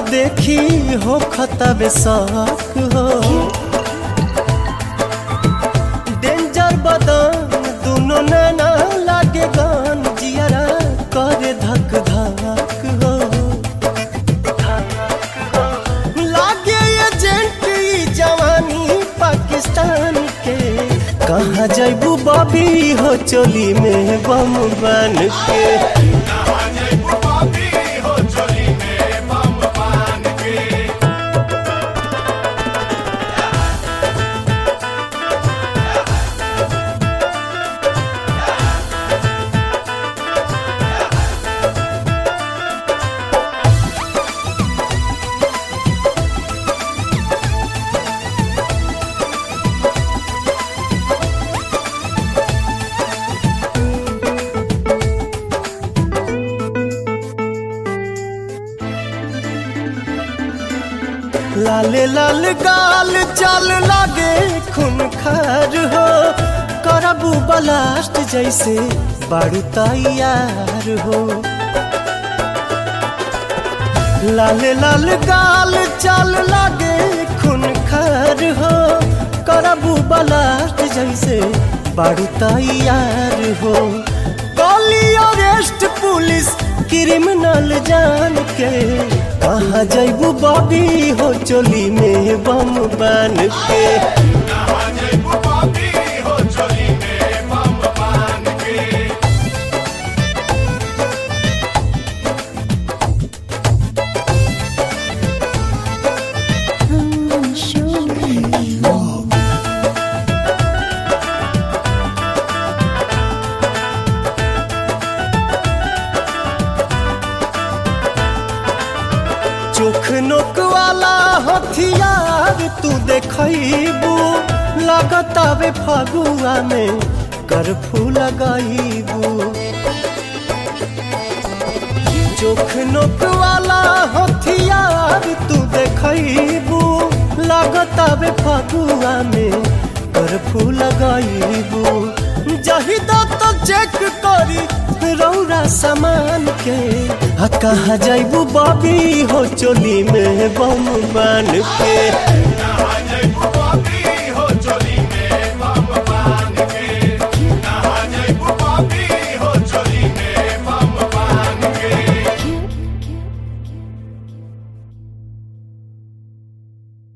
देखी हो खतबे शौक हो डेंजर बदन दुनो नैना लागे गान जियरा करे धक धक हो लागे एजेंट ई जवानी पाकिस्तान के कहाँ जैबू बॉबी हो चोली में बम बन के लाले लाल गाल चल लागे खून खार हो करबू बलास्ट जैसे बारू तैयार हो लाले लाल गाल चल लागे खून खार हो करबू बलास्ट जैसे बारू तैयार हो कॉली अरेस्ट पुलिस क्रिमिनल जान के कहाँ जैबू बॉबी हो चोली में बम बन के Show me. चोख नोक वाला हथियार तू देखबू लगतावे फगुआ में करफू लगाईबू चोख नोक वाला हथियार तू देखबू लगतावे फगुआ में करफू लगाईबू जहिदा तो चेक करी रौरा सामान के आ कहाँ जैबू बॉबी हो चोली में बम बन के